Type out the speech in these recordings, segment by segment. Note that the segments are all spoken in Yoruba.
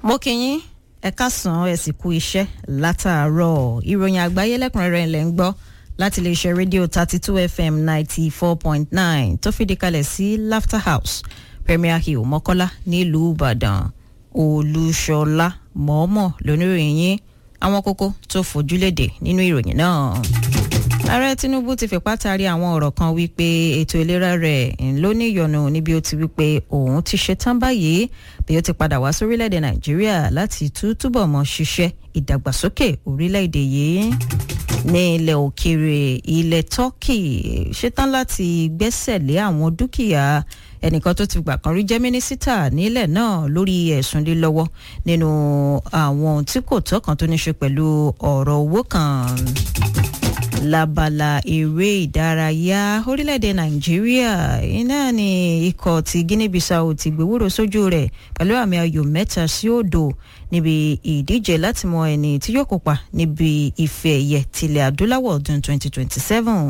mo kí yín ẹ káàsán ẹ sì kú iṣẹ́ látàárọ̀ ìròyìn àgbáyé lẹ́kùnrẹ́rẹ́ ilẹ̀ ń gbọ́ láti iléeṣẹ́ rédíò thirty two fm ninety four point nine tó fìdí kalẹ̀ sí laughter house premier hill mọ́kọ́lá nílùú ìbàdàn olúṣọlá mọ̀ọ́mọ̀ lóníròyìn yín àwọn kókó tó fojúlédè nínú ìròyìn náà ààrẹ tinubu ti fipá taari àwọn ọ̀rọ̀ kan wípé ètò ìlera rẹ̀ ló ní ìyọnu níbi ó ti wípé òun ti ṣetán báyìí bí ó ti padà wá sórílẹ̀-èdè nàìjíríà láti tú túbọ̀ mọ́ ṣiṣẹ́ ìdàgbàsókè orílẹ̀-èdè yìí ní ilẹ̀ òkèèrè ilẹ̀ turkey ṣetán láti gbẹ́sẹ̀ lé àwọn dúkìá ẹnìkan tó ti gbà kan rí jẹ́ mínísítà nílẹ̀ náà lórí ẹ̀sùn lílọ́wọ́ nínú àwọn ohun tí kò tọ́ kan tó ní ṣe pẹ̀lú ọ̀rọ̀ owó kan labala eré ìdárayá orílẹ̀-èdè nàìjíríà iná ni ikọ̀ ti guinea bissau ti gbéwúrò sójú rẹ̀ pẹ̀lú àmì ayò mẹ́ta sí òdo níbi ìdíje láti mọ ẹni tí yóò kópa níbi ife ẹ̀yẹ tilẹ̀ adúláwọ̀ ọdún 2027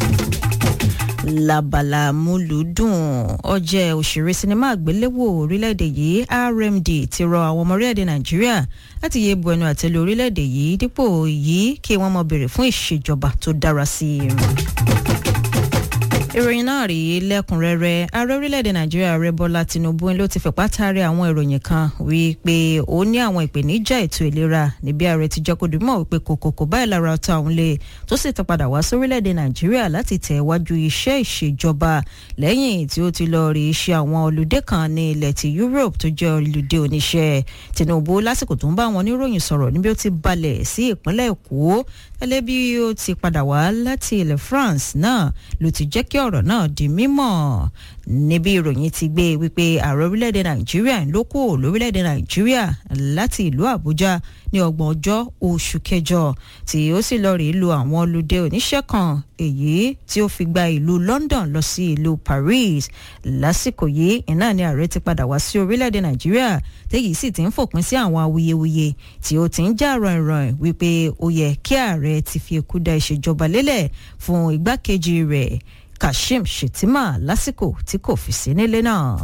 labala múlùúdùn ọjẹ́ òṣèré sinimá àgbéléwò orílẹ̀-èdè yìí rmd ti rọ àwọn ọmọ orílẹ̀-èdè nàìjíríà láti yé bu ẹnu àtẹ́lu orílẹ̀-èdè yìí dípò yìí kí wọ́n mọ bèrè fún ìṣèjọba tó dára sí i ìròyìn náà rí lẹ́kùnrẹ́rẹ́ ààrẹ orílẹ̀-èdè nàìjíríà rẹ bọ́lá tinubu ló ti fipá taari àwọn ìròyìn kan wípé ó ní àwọn ìpèníjà ètò ìlera níbi ààrẹ ti jẹ́ kó dùmọ̀ wípé kòkòkò báyìí lára ọ̀tá òun lè tó sì ti padà wá sórílẹ̀-èdè nàìjíríà láti tẹ̀ wájú iṣẹ́ ìṣèjọba lẹ́yìn tí ó ti lọ rí iṣẹ́ àwọn olùdé kan ní ilẹ̀ ti europe tó jẹ́ olùdé oníṣẹ́ tinubu lásìkò tó ń bá àwọn oníròyìn sọ̀rọ̀ níbi ó ti balẹ̀ sí ìpínlẹ̀ èkó tẹ́lẹ̀ bí ó ti padà wá láti ilẹ̀ france náà ló ti jẹ́ kí ọ̀rọ̀ náà di mímọ̀ níbi ìròyìn ti gbé wípé ààrẹ orílẹ̀-èdè nàìjíríà ló kù lórílẹ̀-èdè nàìjíríà láti ìlú àbújá ní ọgbọ̀n ọjọ́ oṣù kẹjọ tí ó sì lọ rí lu àwọn olùdé oníṣẹ́ kan èyí tí ó fi gba ìlú london lọ sí ìlú paris lásìkò yìí iná ni ààrẹ ti padà wá sí orílẹ̀-èdè nàìjíríà téyì sì ti ń fòpin sí àwọn awuyewuye tí ó ti ń já ràn-ìràn wípé ó yẹ kí ààrẹ ti fi èkú da ìṣèjọba lélẹ̀ fún igbákejì rẹ̀ kashim shettima lásìkò tí kò fi sí nílé náà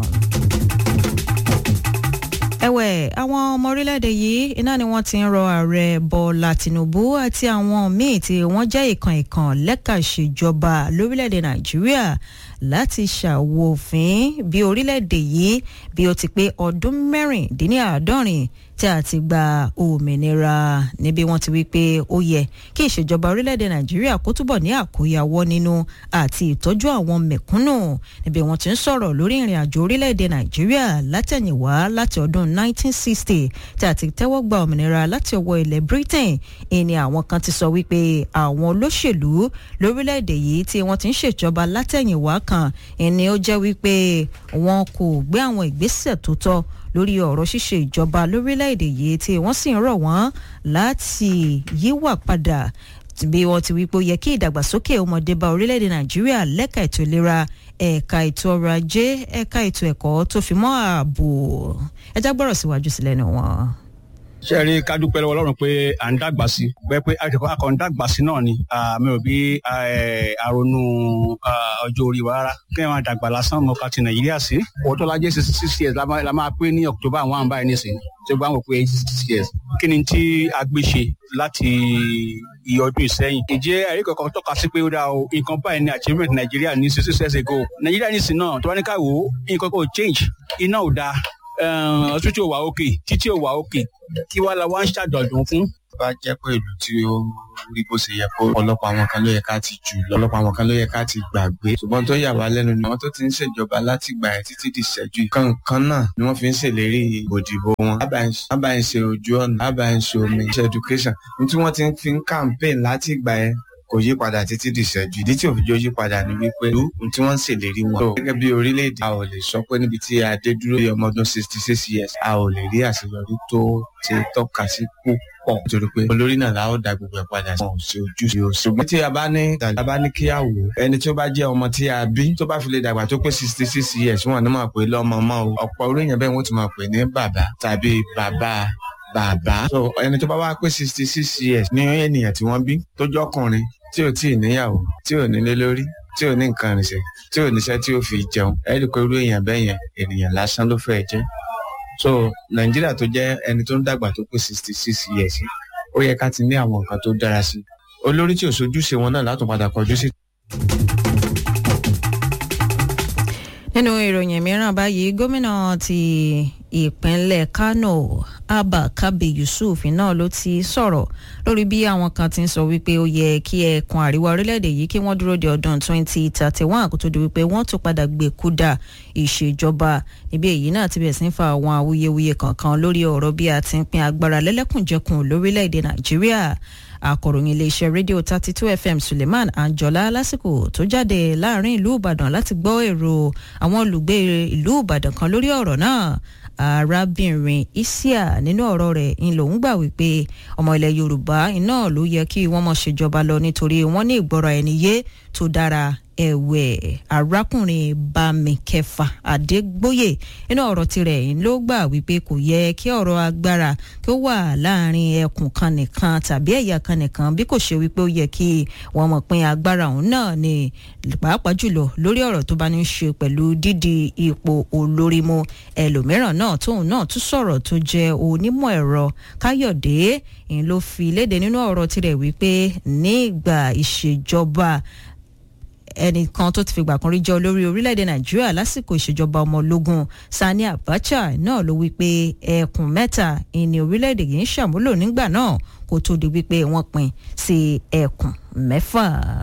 ẹ̀wẹ̀ àwọn ọmọ orílẹ̀-èdè yìí iná ni wọ́n ti ń rọ ààrẹ bọ́lá tìǹbù àti àwọn míì tí wọ́n jẹ́ ìkan ìkan lẹ́ka ìṣèjọba lórílẹ̀-èdè nàìjíríà láti ṣàwòfín bí orílẹ̀-èdè yìí bí ó ti pé ọdún mẹ́rìndínláàádọ́rin tí a ti gba òmìnira níbi wọ́n ti wí pé ó yẹ kí ìṣèjọba orílẹ̀-èdè nàìjíríà kó túbọ̀ ní àkóyawọ́ nínú àti ìtọ́jú àwọn mẹ̀kúnnù níbi wọ́n ti ń sọ̀rọ̀ lórí ìrìn àjò orílẹ̀-èdè nàìjíríà látẹ̀yìnwá láti ọdún 1960 tí a ti tẹ́wọ́ gba òmìnira láti ọwọ́ ilẹ̀ britain ìní àwọn kan ti sọ wípé àwọn olóṣèlú lórílẹ̀-èdè yìí tí wọ́n ti ń ṣèjọba látẹ̀yìnwá kan ìní ó jẹ́ wípé wọn kò gbé àwọn ìgbésẹ̀ tó tọ́ lórí ọ̀rọ̀ ṣíṣe ìjọba lórílẹ̀‐èdè yìí tí wọ́n sì ń rọ̀ wọ́n láti yíwà padà bí wọ́n ti wí pé ó yẹ kí ìdàgbàsókè ọmọdé bá orílẹ̀‐èdè nàìjíríà lẹ́ka ètò ìlera ẹ̀ka ètò ọrọ̀ ajé ẹ̀ka ètò ẹ̀kọ́ tó fi mọ́ ààbò ẹjá gbọ́rọ̀ síwájú sílẹ̀ nù wọ́n ṣe rí ká dúpẹ́ lọ́wọ́ ọlọ́run pé à ń dàgbà sí bẹ́ẹ̀ pé akẹ́kọ̀ọ́ akọ̀ ń dàgbà sí náà ni mi ò bí àrònú ọjọ́ orí wa rárá kí wọ́n dàgbà lásán mọ́ka ti nàìjíríà sí òótọ́ lajẹ́ sixty six years la máa pé ní october one báyìí nísìnyí tí ó bá wọ̀ pé sixty six years kí ni tí a gbé ṣe láti iye ọdún ìsẹ́yìn. ìjẹ́ ẹ̀rí kankan tọ́ka sí pé ó dáa o nǹkan báyìí ni achievement nàìjíríà ní sixty six years ago nàìjíríà ní sìn náà tó bá ní ká wò ó nǹkan kò change iná ò dáa ọtútù ò wà òkè títí ò wà òkè kí wàá la wá ń ṣàjọ̀dún fún. bá jẹ́ pé ìlú tí ó rí bó ṣe yẹ kó ọlọ́pàá àwọn kan ló yẹ ká ti jù lọ ọlọ́pàá àwọn kan ló yẹ ká ti gbàgbé ṣùgbọ́n tó yà wá lẹ́nu ni àwọn tó ti ń ṣèjọba láti gbà ẹ̀ títí di ìṣẹ́jú kankan náà ni wọ́n fi ń ṣèlérí òdìbò wọn ábà ń ṣe ojú ọ̀nà ábà ń ṣe omi ṣe education ní tí wọ́n ti fi ń campaign láti gbà ẹ̀ kò yí padà títí di ìṣẹ́jú ìdí tí òfin jọ yí padà ni wípé ìlú tí wọ́n ń ṣèlérí wọn. gẹ́gẹ́ bí orílẹ̀-èdè a ò lè sọ pé níbi tí a dé dúró yẹ ọmọ ọdún sixty six years a ò lè rí àṣeyọrí tó ti tọ́ka sí púpọ̀ nítorí pé olórí náà la ó da gbogbo ẹ̀ padà sí wọn ò sí ojú sí o. ṣùgbọ́n tí a bá ní a bá ní kí a wò ẹni tí ó bá jẹ́ ọmọ tí a bí tó bá fi lè dàgbà tó pé sixty six years wọn ní máa pè lọ́mọ mọ́ o ọ̀pọ̀ orí yẹn bẹ́ẹ̀ wọ́n ti máa pè ní bàbá tàbí bàbá bàbá. so ẹni tó bá wá pé sixty six years ní ènìyàn tí wọ́n bí tó jọ́kùnrin tí ò tí ì níyàwó tí ò nílé lórí tí ò ní nǹkan rìnṣẹ́ tí ò níṣẹ́ tí ó fi jẹun ẹ rí i pé irú èèyàn bẹ́ẹ̀ yẹn ènìyàn lásán ló fẹ́ jẹ́ so nàìjíríà tó jẹ́ ẹni tó ń dàgbà tó pé sixty six years ó yẹ ká ti ní àwọn nǹkan tó dára sí olórí tí ò sojúṣe wọn náà látún padà kọjú sí. nínú ìròyìn mìíràn báyìí gómìnà ti ìpínlẹ̀ kano abba kabe yusuf náà ló ti sọ̀rọ̀ lórí bí àwọn kan ti ń sọ wípé ó yẹ kí ẹkùn àríwá orílẹ̀-èdè yìí kí wọ́n dúró de ọdún 2031 kó tó di wípé wọ́n tún padà gbé kúdà ìṣèjọba níbi èyí náà ti bẹ̀rẹ̀ sí ń fa àwọn awuyewuye kankan lórí ọ̀rọ̀ bí a ti ń pín agbára lẹ́lẹ́kùnjẹkùn lórílẹ̀-èdè nàìjíríà akọ̀ròyìn iléeṣẹ́ rédíò thirty two fm suleiman anjola lásìkò tó jáde láàrin ìlú ìbàdàn láti gbọ́ èrò àwọn olùgbé ìlú ìbàdàn kan lórí ọ̀rọ̀ náà arábìnrin isia nínú ọ̀rọ̀ rẹ̀ ń lòún gbà wípé ọmọ ilẹ̀ yorùbá iná ló yẹ kí wọ́n mọ̀ ṣèjọba lọ nítorí wọ́n ní ìgbọ́ra ẹni yé tó dára ẹ̀wẹ̀ arákùnrin bami kẹfà adégbòye inú ọ̀rọ̀ tirẹ̀ ló gbà wípé kò yẹ kí ọ̀rọ̀ agbára kí ó wà láàrin ẹkùn kan nìkan tàbí ẹ̀yà kan nìkan bí kò ṣe wípé ó yẹ kí wọ́n mọ̀ pín agbára òun náà ni pàápàá jùlọ lórí ọ̀rọ̀ tó bá ní í ṣe pẹ̀lú dídi ipò olórí mu ẹlòmíràn náà tóun náà tún sọ̀rọ̀ tó jẹ́ onímọ̀ ẹ̀rọ káyọ̀dé ń ló fi léde nínú ọ̀rọ̀ tirẹ̀ wípé ní ìgbà ìṣèjọba ẹnìkan tó ti fìgbà kan rí jẹ́ olórí orílẹ̀-èdè nàìjíríà lásìkò ìṣèjọba ọmọ ológun sani abacha náà ló wí pé ẹkùn mẹ́ta ìní orílẹ̀-èdè yìí ń ṣàmúlò nígbà náà kó tó di wípé wọ́n pín sí ẹkùn mẹ́fà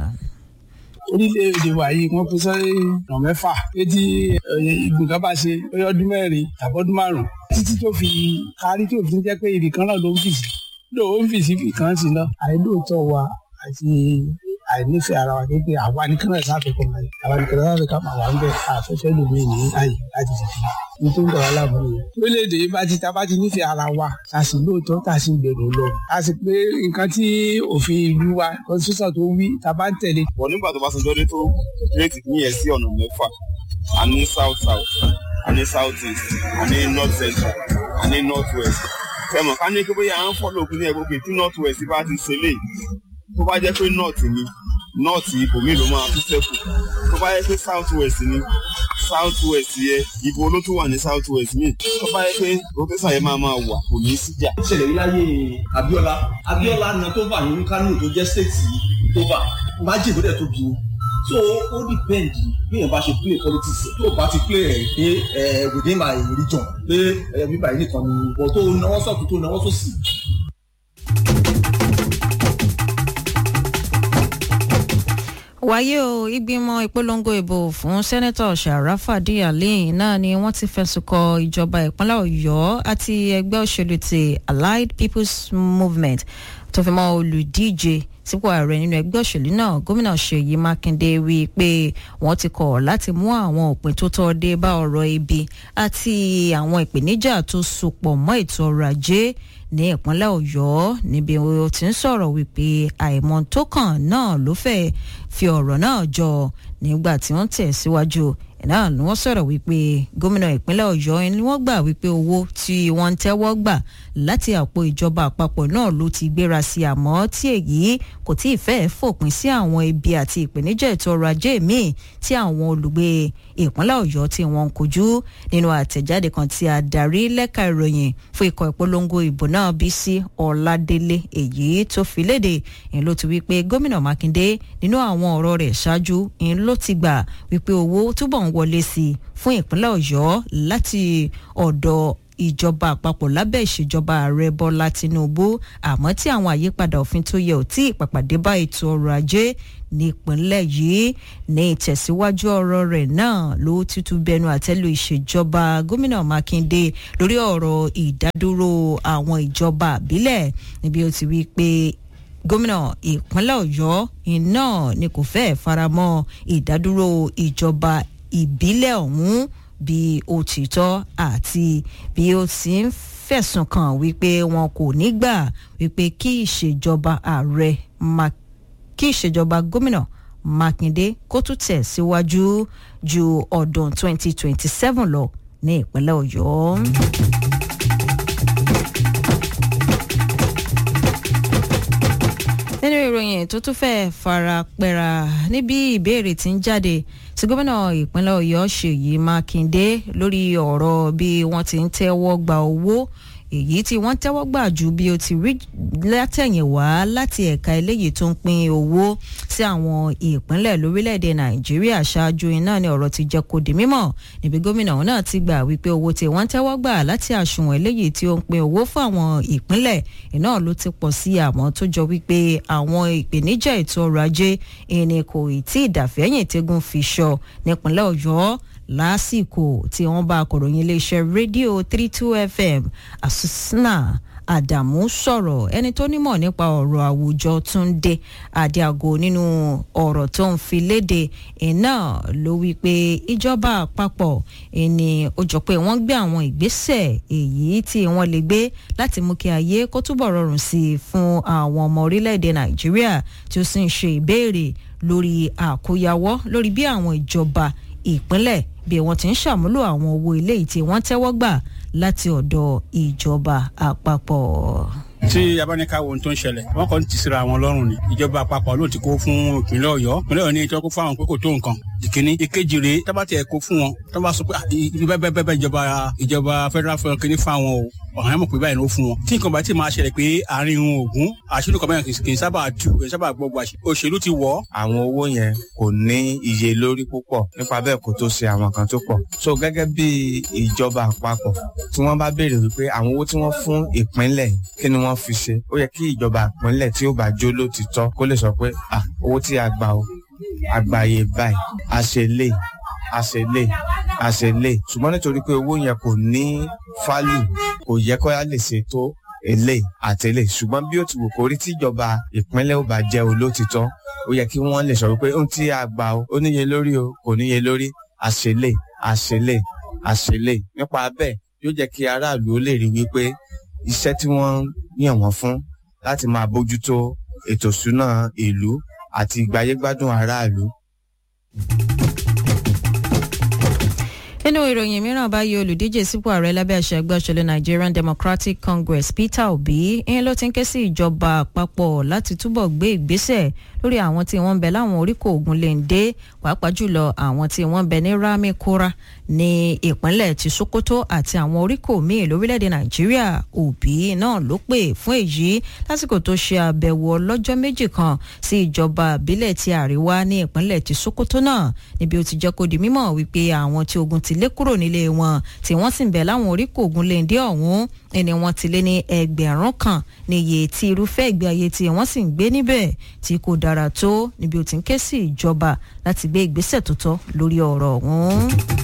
orílẹ̀-èdè wa yìí wọ́n pín sọ́rí ọ̀nà mẹ́fà etí ìgbìn kan bá ṣe lórí ọdún mẹ́rin tàbí ọdún márùn-ún títí tó fi kárí tó fi jẹ́ pé ibì kan náà ló ń fìsì ló ń fìsì ibì kan sí náà àìlóòótọ́ wa àti àìnífẹ̀ẹ́ ara wa ní pé àwa nìkan náà sáfẹ́ kọ́ máa yẹ àwa nìkan náà sáfẹ́ ká máa wà ń bẹ̀ àfẹ́fẹ́ lómi ní àyè láti ṣèṣe ní tó ń dọ̀ wá láàmú nìyẹn. orílẹ̀-èdè yìí bá ti ta bá ti nífẹ̀ẹ́ ara wa a sì lóòótọ́ tá a sì ń gbèrò lọ. a sì pé nǹkan tí òfin ìlú wa constitution tó wí ta bá ń tẹ̀lé. wọ́n nígbà tó bá sanjọ́ dé tó kírètì ní ẹ̀ sí ọ̀nà mẹ́fà a ní south south a ní south east a ní north central a ní north west. fẹ́mọ̀ ká ní kí bóyá à ń fọ́lọ̀ òkú ní ẹ̀gbọ́n pé tí north west bá ti ṣe lè tó bá jẹ́ pé north ni north ibòmí ló máa tún sẹ́kù tó bá yẹ pé south west ni south west yẹ ibo ló tún wà ní south west mi tó bá yẹ pé rotation yẹn máa máa wà kò ní í síjà. ìṣẹ̀lẹ̀ yìí láyé abiola abiola na tó bá ní kánò tó jẹ́ state tó bá májè ló dẹ̀ tó bí so ó depend bí èèyàn bá ṣe play politics tó bá ti play ẹ̀ pé ẹ̀ within my region pé ẹ̀ bíbá yìí nìkan ni bọ̀ tó náwó sọ̀tún tó náwó sósì. wáyé o ìgbìmọ̀ ìpolongo ìbò fún sẹ́nẹ́tọ̀ sharafadi ali náà ni wọ́n ti fẹ̀sùn kọ ìjọba ìpínlẹ̀ ọ̀yọ́ àti ẹgbẹ́ òṣèlú ti allied people's movement tó fi mọ́ olùdíje sípò ààrẹ nínú ẹgbẹ́ òṣèlú náà gómìnà ṣèyí mákindé wí pé wọ́n ti kọ̀ láti mú àwọn òpin tó tọ́ dé bá ọ̀rọ̀ ibi àti àwọn ìpèníjà tó sopọ̀ mọ́ ètò ọrọ̀ ajé ní ìpínlẹ̀ ọ̀yọ́ níbi ó ti ń sọ̀rọ̀ wípé àìmọ̀ tó kàn náà ló fẹ́ fi ọ̀rọ̀ náà jọ nígbà tí wọ́n tẹ̀ síwájú náà ni wọ́n sọ̀rọ̀ wípé gómìnà ìpínlẹ̀ ọ̀yọ́ ni wọ́n gbà wípé owó tí wọ́n ń tẹ́wọ́ gbà láti àpò ìjọba àpapọ̀ náà ló ti gbéra sí àmọ́ tí èyí kò tí ì fẹ́ẹ́ fòpin sí àwọn ibi àti ìpèníjà ètò ọrọ̀ ajé míì tí àwọn olùgbé ìpínlẹ̀ ọ̀yọ́ tí wọ́n ń kojú nínú àtẹ̀jáde kan tí adarí lẹ́ka ìròyìn fún ikọ̀ ìpolongo ìbò náà bísí ọ̀ládélé èyí tó fi léde ń ló ti wípé gómìnà mákindé nínú àwọn ọ̀rọ̀ rẹ̀ ṣáájú ń ló ti gbà wípé owó túbọ̀ ń wọlé sí i fún ìpínlẹ̀ ọ̀yọ́ láti ọ̀dọ̀ ìjọba àpapọ̀ lábẹ́ ìṣèjọba ààrẹ bọ́lá tinubu àmọ́ tí àwọn àyípadà òfin tó yẹ ò tí ì pàpàdé bá ètò ọrọ̀ ajé nípínlẹ̀ yìí ní ìtẹ̀síwájú ọ̀rọ̀ rẹ̀ náà ló tútù bẹnu àtẹ́lu ìṣèjọba gómìnà mákindé lórí ọ̀rọ̀ ìdádúró àwọn ìjọba àbílẹ̀ níbi ó ti wí pé gómìnà ìpínlẹ̀ ọ̀yọ́ iná ni kò fẹ́ẹ̀ faramọ́ ìdádúró ìjọba ìbílẹ̀ ọ̀hún bí ó ti tọ́ àti bí ó ti ń fẹ̀sùn kàn wípé wọn kò ní gbà wípé kí ìṣèjọba ààrẹ kí ìṣèjọba gómìnà mákindé kó tún tẹ̀ síwájú ju ọdún 2027 lọ ní ìpínlẹ̀ ọ̀yọ́. nínú ìròyìn tó tún fẹ́ fara pẹ́ra níbi ìbéèrè tí ń jáde sí gómìnà ìpínlẹ̀ ọ̀yọ́ ṣèyí mákindé lórí ọ̀rọ̀ bí wọ́n ti ń tẹ́wọ́ gba owó èyí tí wọ́n tẹ́wọ́ gbà ju bí o ti rí látẹ̀yìnwá láti ẹ̀ka eléyìí tó ń pín owó sí àwọn ìpínlẹ̀ lórílẹ̀‐èdè nàìjíríà ṣáájú iná ni ọ̀rọ̀ ti jẹ́ kó di mímọ̀ níbi gómìnà náà ti gbà wípé owó tí wọ́n tẹ́wọ́ gbà láti àsùnwọ̀n eléyìí tí ó ń pín owó fún àwọn ìpínlẹ̀ iná ló ti pọ̀ sí àmọ́ tó jọ wípé àwọn ìpèníjà ètò ọrọ̀ ajé ìní kò tí ì dàfẹ́yìn tẹ́gùn fi sọ nípínlẹ̀ ọ̀yọ́ lásìkò tí wọ́n bá akọ̀ròyìn iléeṣẹ́ rédíò three two fm asusna àdàmú sọ̀rọ̀ ẹni tó nímọ̀ nípa ọ̀rọ̀ àwùjọ túnde adéago nínú ọ̀rọ̀ tó ń fi léde iná ló wí pé ìjọba àpapọ̀ ẹni ó jọ pé wọ́n gbé àwọn ìgbésẹ̀ èyí tí wọ́n lè gbé láti mú kí ayé kó túbọ̀ rọrùn sí i fún àwọn ọmọ orílẹ̀-èdè nàìjíríà tí ó sì ń ṣe ìbéèrè lórí àkóyawọ́ lórí bí àwọn ìjọba ìpínlẹ̀ bí wọ́n ti ń ṣàmúlò àwọn owó ilé yìí tí wọ́n tẹ́wọ́ gbà láti ọ̀dọ̀ ìjọba àpapọ̀. tí abáníká wo ohun tó ń ṣẹlẹ̀ wọ́n kàn ń tì síra wọn lọ́rùn ni ìjọba àpapọ̀ ló ti kó fún ìpínlẹ̀ ọ̀yọ́ ìpínlẹ̀ ọ̀yọ́ ní ìjọba kó fún àwọn pé kò tó nǹkan ìkíní ìkejì rèé tábà tiẹ̀ kó fún wọn tábà sọ pé ibi bẹ́ẹ̀ bẹ́ẹ̀ bẹ́ẹ̀ ìjọba ìjọba federal fún kínní fún àwọn o ọ̀hún ẹ̀ mọ̀ pé báyìí ló fún wọn tí nǹkan bá ti máa ṣẹlẹ̀ pé àárín ohun ògún àṣírí kan báyìí kì í sábà tú kì í sábà gbọ́gbọ́ òṣèlú ti wọ̀. àwọn owó yẹn kò ní iye lórí púpọ̀ nípa bẹ́ẹ̀ kó tó ṣe àwọn kan tó pọ̀ so gẹ́gẹ́ bí ìjọba àpapọ̀ tí wọ́n bá béèrè wípé àwọn owó tí wọ́n fún ìpínlẹ̀ kí ni wọ́n fi ṣe ó yẹ kí ìjọba ìpínlẹ̀ tí ó bá jó lótìtọ́ kó lè sọ pé ah owó tí a gbà o àgbáyé báyìí a ṣe lè a ṣe lè a ṣe lè ṣùgbọ́n nítorí pé owó yẹn kò ní fálù kò yẹ kó yá lè ṣe tó èlé àtẹlé ṣùgbọ́n bí ó ti wù kó rí tíjọba ìpínlẹ̀ ò bá jẹ́ olótìtọ́ ó yẹ kí wọ́n lè sọ wípé ohun tí a gbà o ó níye lórí o kò níye lórí a ṣe lè a ṣe lè a ṣe lè nípa bẹ́ẹ̀ yóò jẹ́ kí aráàlú ó lè rí wípé iṣẹ́ tí wọ́n yàn wọ́n fún láti máa bójútó ètò ìṣúná ìlú àti ìgbáyégbádùn aráàlú nínú ìròyìn mìíràn báyìí olùdíje sípò ààrẹ lábẹ́ àṣẹ ẹgbẹ́ òṣèlú nigerian democratic congress peter obi ń ló ti ń ké sí ìjọba àpapọ̀ láti túbọ̀ gbé ìgbésẹ̀ lórí àwọn tí wọ́n ń bẹ láwọn oríkò ogun lèǹdé pàápàá jùlọ àwọn tí wọ́n ń bẹ ní rami kora ní ìpínlẹ̀ ti sokoto àti àwọn oríkò míì lórílẹ̀‐èdè nàìjíríà òbí náà ló pè fún èyí lásìkò tó ṣe àbẹ̀wò ọlọ́jọ́ méjì kan sí ìjọba àbílẹ̀ ti àríwá ní ìpínlẹ̀ ti sokoto náà níbi ó ti jẹ́ kó di mímọ̀ wípé àwọn tí ogun ti lé kúrò nílé wọn tí wọ́n sì ń bẹ láwọn oríkò ogun lèǹdé ọ̀hún ẹni wọ́n ti lé ní ẹgbẹ̀rún kan ní iye tí irúfẹ́ ìgbé ayé tí wọ́n sì ń gbé níbẹ̀ tí kò dára tó níbi ó ti ń ké sí ìjọba láti gbé ìgbésẹ̀ tó tọ́ lórí ọ̀rọ̀ ọ̀hún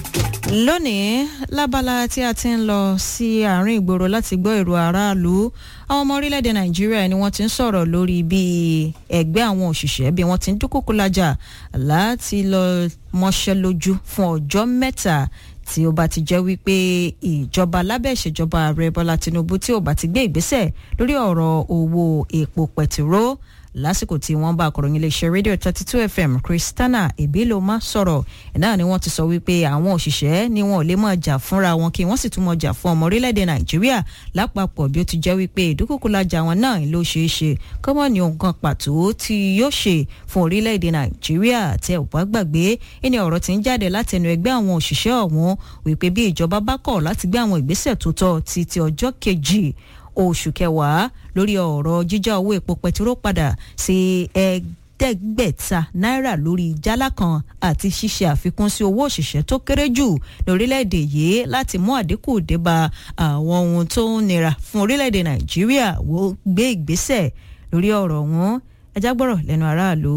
lónìí lábala tí a ti ń lọ sí àárín ìgboro láti gbọ́ èrò aráàlú àwọn ọmọ orílẹ̀-èdè nàìjíríà ni wọ́n ti ń sọ̀rọ̀ lórí bí ẹgbẹ́ àwọn òṣìṣẹ́ bí wọ́n ti ń dúkòkò lájà láti lọ mọ́ṣẹ́ lójú fún ọjọ́ mẹ́ta tí ó bá ti jẹ́ wípé ìjọba lábẹ́ ìṣèjọba ààrẹ bọ́lá tinubu tí ò bá ti gbé ìgbésẹ̀ lórí ọ̀rọ̀ owó epo pẹ̀tíró lásìkò tí wọ́n bá akọ̀ròyìn iléeṣẹ́ rédíò thirty two fm christiana ebiloma sọ̀rọ̀ náà ni wọ́n ti sọ wípé àwọn òṣìṣẹ́ ni wọn ò lè máa jà fúnra wọn kí wọ́n sì tún máa jà fún ọmọ orílẹ̀-èdè nàìjíríà lápapọ̀ bí ó ti jẹ́ wípé ìdúkùkùlájà wọn náà ló ṣeé ṣe kọ́mọ́ ní nǹkan pàtó tí yóò ṣe fún orílẹ̀-èdè nàìjíríà tẹ́ ò bá gbàgbé ẹni ọ̀rọ̀ ti ń jáde láti ẹnu ẹgbẹ́ àwọn òṣìṣẹ́ ọ̀hún wípé bí ìjọba bá kọ̀ láti gbé àwọn ìgbésẹ̀ tó tọ́ títí ọjọ́ kejì oṣù kẹwàá lórí ọ̀rọ̀ jíjá owó epo pẹtiró padà sí ẹ̀ẹ́dẹ́gbẹ̀ta náírà lórí jálá kan àti ṣíṣe àfikún sí owó òṣìṣẹ́ tó kéré jù lórílẹ̀‐èdè yìí láti mú àdínkù débà àwọn ohun tó ń nira fún orílẹ̀‐èdè nàìjíríà wó gbé ìgbésẹ̀ lórí ọ̀rọ̀ wọn ẹjá gbọ́rọ̀ lẹ́nu aráàlú.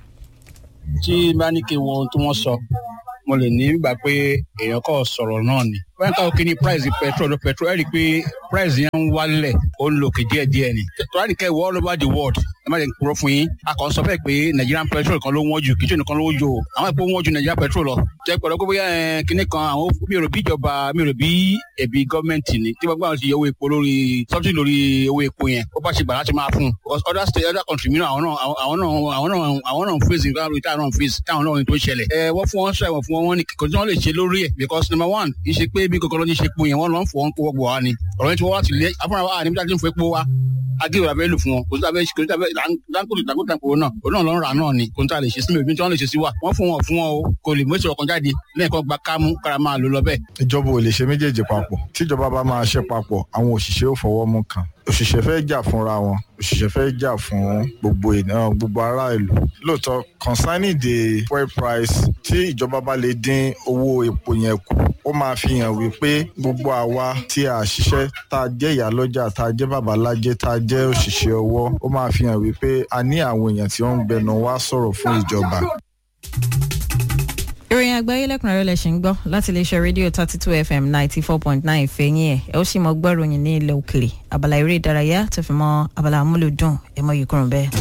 tí bá ní kí n wo ohun tí wọ́n sọ mo lè ní gbà pé èèyàn kò sọ̀rọ̀ náà ni. wọ́n ká òkè ní price petrol petrol ẹ̀ rí i pé price yẹn ń wálẹ̀ ó ń lòkè díẹ̀ díẹ̀ ni. tọ́lá kẹ́ wọ́ all over the world ẹ má jẹ́ kúrò fún yín. a kàn sọ bẹ́ẹ̀ pé Nigerian petrol kan ló wọ́n jù kí tí nìkan ló jò àwọn epo wọ́n ju Nigerian petrol lọ. jẹ́ pẹ̀lú pé bóyá kinní kan àwọn mi ò rò bí ìjọba mi ò rò bí ẹ̀bí gọ́ọ̀mẹ̀ntì ni tí gbogbo àwọn ti yọ owó epo lórí subsidy lórí owó epo yẹn ó bá ṣe gbà láti máa fún un. because other state other country mìíràn àwọn náà àwọn náà àwọn náà àwọn náà ń face nǹkan lórí táwọn náà ń face táwọn náà ń tó ṣẹlẹ̀. ẹ wọ́n fún wọn sọ ẹ̀wọ̀n fún wọn wọn ni kò tí wọ́n lè ṣe lórí ẹ̀ because number one kì í ṣe pé bí kòkòrò ní ṣe po yẹn wọ́n lọ ń fọ wọn kó wọ́pọ̀ wá ni ọ̀rọ̀ yẹn tí wọ́n wá ti lé afúnra wa níbi tí a ti ń fọ epo wa agéwò abẹ́ lò fún wọn kò sí abẹ́ kò sí abẹ́ dáńkòtò dáńkòtò dáńkòtò náà òun náà ló ń ra náà ni kò ń tà lè ṣe sí mi òbí tí wọ́n lè ṣe sí wa wọ́n fún wọn fún wọn o kò lè mú ìṣòro kan jáde lẹ́ẹ̀kan gba kámú kára máa lò lọ bẹ́ẹ̀. ìjọba ò lè ṣe méjèèjì papọ̀ tíjọba bá máa ṣe papọ̀ àwọn òṣìṣẹ́ ò fọwọ́ mú kan òṣìṣẹ́ fẹ́ jà fúnra wọn òṣìṣẹ́ fẹ́ jà fún gbogbo ènìyàn gbogbo ará ìlú lóòótọ́ concerning the fuel price tí ìjọba bá lè dín owó epo yẹn kù ó máa fi hàn wípé gbogbo àwa tí a ṣiṣẹ́ tá a jẹ́ ìyálọ́jà tá a jẹ́ babalájẹ́ tá a jẹ́ òṣìṣẹ́ ọwọ́ ó máa fi hàn wípé a ní àwọn èèyàn tí wọ́n ń gbẹnu wá sọ̀rọ̀ fún ìjọba ìròyìn àgbáyé lẹ́kùnrẹ́rẹ́ lẹ̀ ṣì ń gbọ́ láti iléeṣẹ́ rédíò thirty two fm ninety four point nine fẹ̀yìn ẹ̀ ẹ ó sì mọ gbọ́ ìròyìn ní ilẹ̀ òkèrè abala eré ìdárayá tó fi mọ́ abala amúlòdùn ẹ mọ yìí kúrò bẹ́ẹ̀.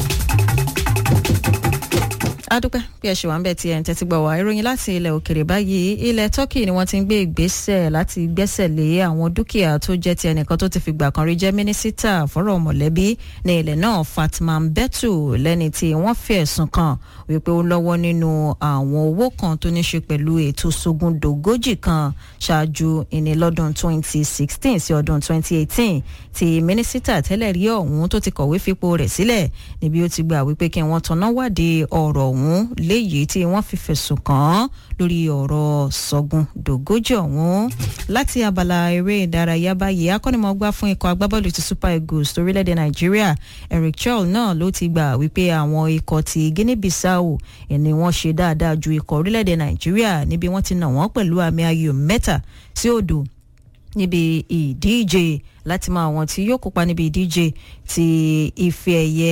adúpẹ́ bí ẹ ṣe wà ń bẹ̀ tí ẹ̀ ń tẹ́tí gbọ́ wá ìròyìn láti ilẹ̀ òkèrè báyìí ilẹ̀ turkey ni wọ́n ti ń gbé ìgbésẹ̀ láti gbẹ́sẹ̀ lé àwọn dúkìá tó jẹ́ ti ẹnìkan tó ti fìgbà kan rí jẹ́ mínísítà fọ́rọ̀ mọ̀lẹ́bí ní ilẹ̀ náà fatman betu lẹ́ni tí wọ́n fi ẹ̀sùn kàn wípé ó lọ́wọ́ nínú àwọn owó kan tó ní ṣe pẹ̀lú ètò sógundogójì kan ṣáájú ìní lọ́dún 2016 sí ọdún 2018 tí mínísítà tẹ́lẹ̀ rí ọ̀hún tó ti kọ̀wé fipò rẹ̀ sílẹ̀ níbi ó ti gbà wípé kí wọ́n tanná wádìí ọ̀rọ̀ ọ̀hún léyìí tí wọ́n fi fẹ̀sùn kàn án lórí ọ̀rọ̀ sógundogójì ọ̀hún láti abala eré ìdárayá báyìí akọ́nimọ̀ọ́gbá fún ikọ̀ agbábọ́ọ̀lù ti super eagles torílẹ̀-èdè nàìjíríà eric chol náà ló ti gbà wípé àwọn ikọ̀ ti guinea bissau ẹni wọ́n ṣe dáadáa ju ikọ̀ orílẹ̀-èdè nàìjíríà níbi wọ́n ti nà wọ́n pẹ̀lú àmì ayò mẹ́ta sí òdo níbi ìdíje láti mọ àwọn tí yóò kópa níbi ìdíje ti ife ẹ̀yẹ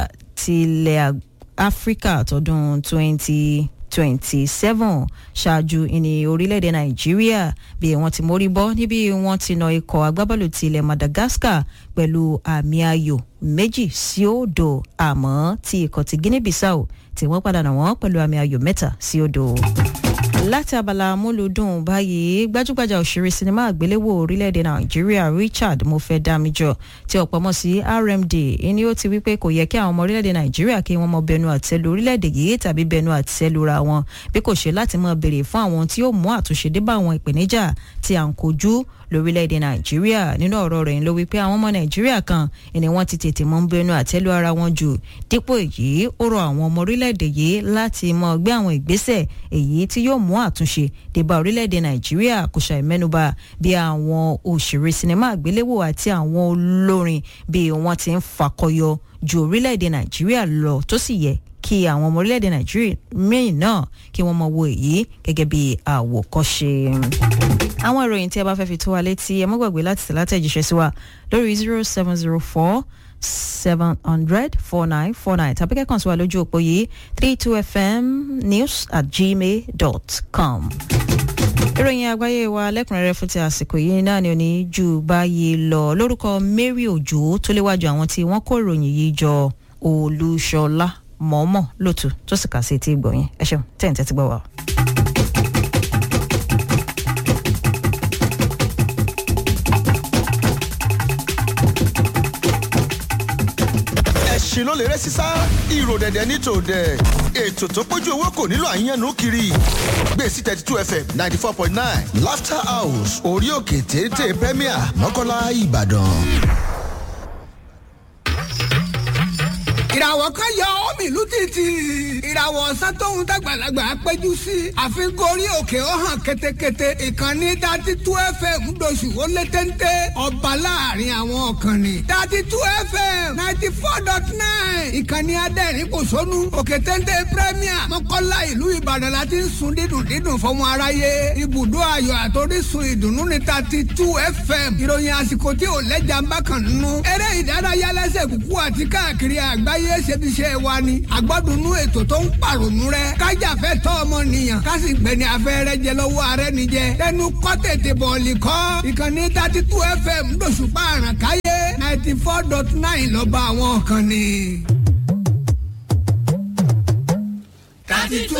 tilẹ̀ áfíríkà tọdún twenty twenty seven ṣáájú ìní orílẹ̀-èdè nàìjíríà bí wọ́n ti mórí bọ́ níbi wọ́n ti na ikọ̀ agbábọ́ọ̀lù ti ilẹ̀ madagascar pẹ̀lú àmì ayò méjì sí òdo àmọ́ tí ikọ̀ ti guinea bissau tí wọ́n padà nà wọ́n pẹ̀lú àmì ayò mẹ́ta sí òdo láti abala amúlùdùn báyìí gbajúgbajà òṣèré sinimá àgbéléwò orílẹ̀-èdè nàìjíríà richard mofedamijo tí ọ̀pọ̀ mọ̀ sí rmd ni ó ti wípé kò yẹ kí àwọn ọmọ orílẹ̀-èdè nàìjíríà kí wọ́n mọ bẹnu àtẹ́lu orílẹ̀-èdè yìí tàbí bẹnu àtẹ́lura wọn bí kò ṣe láti mọ béèrè fún àwọn tí ó mú àtúnṣe dé bá àwọn ìpèníjà tí à ń kojú lórílẹ̀‐èdè nàìjíríà nínú ọ̀rọ̀ rẹ̀ ló wípé àwọn ọmọ nàìjíríà kan ni wọ́n ti tètè mọ́ ń bẹnu àtẹ́lu ara wọn jù dípò èyí ó rọ àwọn ọmọ orílẹ̀‐èdè yìí láti mọ gbé àwọn ìgbésẹ̀ èyí tí yóò mú àtúnṣe débà orílẹ̀‐èdè nàìjíríà kò ṣàì mẹ́nuba bí àwọn òṣèré sinimá àgbéléwò àti àwọn olórin bí wọ́n ti ń fakọyọ ju orílẹ̀‐èdè nàìjíríà lọ tó sì yẹ kí àwọn ọmọ orílẹ̀-èdè nàìjíríà míì náà kí wọ́n mọ wo èyí gẹ́gẹ́ bí àwòkọ́ṣe. àwọn ìròyìn tí ẹ bá fẹ́ fi tó wa létí ẹ mọ́ gbàgbé láti tẹ̀lé àtẹ̀jíṣẹ́ sí wa lórí zero seven zero four seven hundred four nine four nine tàbí kẹ́kàn sí wa lójú òpó yìí three two fm news at gmail dot com ìròyìn àgbáyé wa lẹ́kùnrẹ́rẹ́ fún ti àsìkò yìí náà ni òní jù báyìí lọ lórúkọ mary òjò tó léwájú àwọn tí wọ́n kó ìròyìn yìí jọ olúṣọlá mọ̀ọ́mọ̀ lótú tó sì kà sí etí ìgbọ̀nyìn ẹ ṣeun tẹ́ǹtẹ́ ti gbọ́ wa. ẹ̀sìn ló lè rẹ́ sísá ìrò dẹ̀dẹ̀ ní tòdẹ̀ ètò tó pójú owó kò nílò àyànnú kiri gbèsè thirty two fm ninety four point nine laughter house orí òkè téńté premier mọ́kànlá ìbàdàn. ìràwọ̀ kan yọ ọ́mì ìlú títì ìràwọ̀ ọ̀sán tóun dàgbàlagbà péjú sí àfikún orí òkè ó hàn ketekete ìkànnì dati tú fm ńdọ̀sù ó lé téńté ọba láàrin àwọn ọ̀kànnì dati tú fm ninety four dot nine ìkànnì adẹ́rìn kò sónú òkè téńté premier mọ́kànlá ìlú ìbàdàn la ti ń sun dídùn dídùn fọmọ aráyé ibùdó ayọ̀ àtòrísun ìdùnnú ní dati tú fm ìròyìn àsìkò tí ò lẹ́jà ń bá kàn nínú eré ìdárayá lẹ́sẹ̀ kúkú àti káàkiri àgbáyé ayé ṣebiṣẹ́ wa ni àgbọ́dúnú ètò tó ń pàrònú rẹ kájàfẹ́ tọ́ ọmọnìyàn kásì gbẹ̀ni afẹ́rẹ́ jẹ lọ́wọ́ ààrẹ nìjẹ tẹnu kọ́ tètè bọ̀ọ̀lì kọ́ ìkànnì thirty two fm lóṣùpá àràkáyé ninety four dot nine lọ́ba àwọn kan ni. thirty two